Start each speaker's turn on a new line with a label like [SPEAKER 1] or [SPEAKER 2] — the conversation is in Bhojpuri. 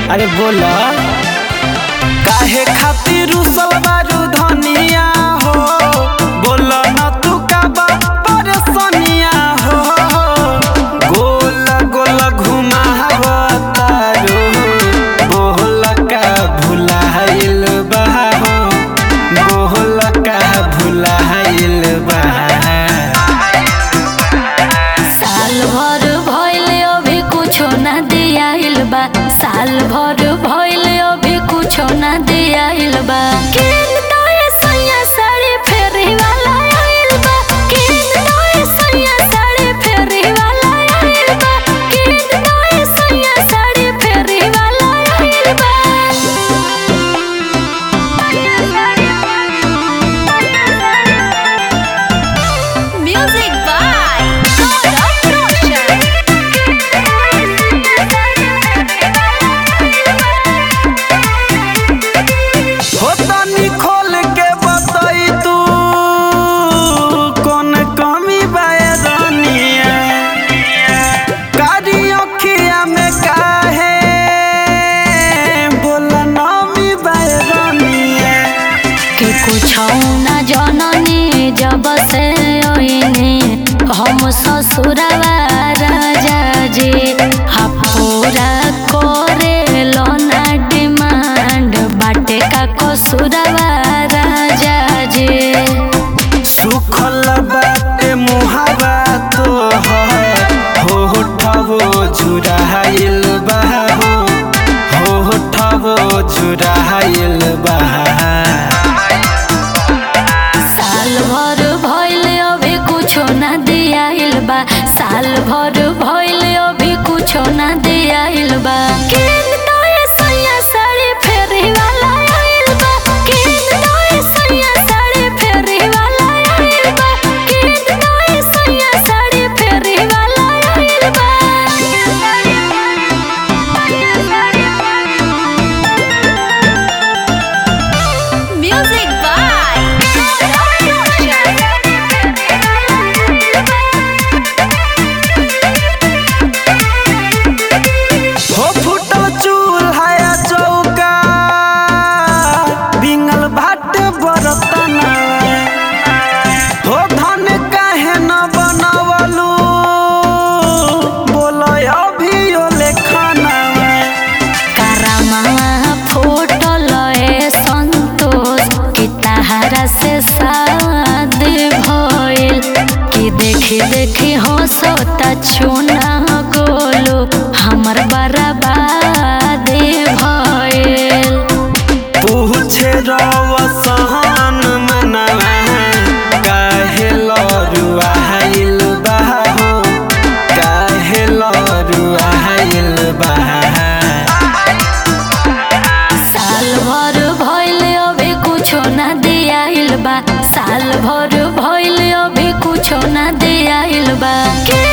[SPEAKER 1] अरे बोला काहे खातिर रुसल बारू धनिया हो बोला न तू का बा परेशानिया हो गोल गोल घुमावा तारू बोल का भुलाइल बा हो बोल का भुलाइल बा
[SPEAKER 2] साल भर भइल अभी कुछो ना दियाइल बा साल भर भइल अभी कुछो ना दियाइल बा किन तोए सैया साड़ी फेरी वाला आइल बा किन तोए सैया साड़ी फेरी वाला आइल बा किन तोए सैया साड़ी फेरी वाला आइल बा Music by God of
[SPEAKER 1] हो तनी खोल के बताई तू कौन कमी बाए रानिया कारी अखिया में काहे बोला नामी बाए रानिया
[SPEAKER 2] कि कुछ न जननी जब से ओइनी हम ससुरवा राजा जी हा पूरा करे लोना डिमांड बाटे का कसुरवा राजा जी
[SPEAKER 1] सुखल बाटे मुहावा तो हो होठवो झुराइल बा हो होठवो झुराइल बा
[SPEAKER 2] साल भर भइल अभी कुछो ना दियाइल बा साल भर भइल अभी कुछो ना दियाइल बा किन तोए सैया साड़ी फेरी वाला आइल बा किन तोए सैया साड़ी फेरी वाला आइल बा किन तोए सैया साड़ी फेरी वाला आइल बा Music by
[SPEAKER 1] हो फुटल चूल्हा चौका बिंगल भाट बरतना हो धन काहे न बनवलू बोल अभी ओले खाना
[SPEAKER 2] करमवा फूटल ए संतोष कि तहरा से शादी भइल कि देखी देखी हंसता चुना गोलू हमर बर्बादी भइल
[SPEAKER 1] पूछे रवसन मनवा काहे लरुआइल बा हो काहे लरुआइल बा
[SPEAKER 2] साल भर भइल अभी कुछो ना दियाइल बा साल भर भइल अभी कुछो ना दियाइल बा के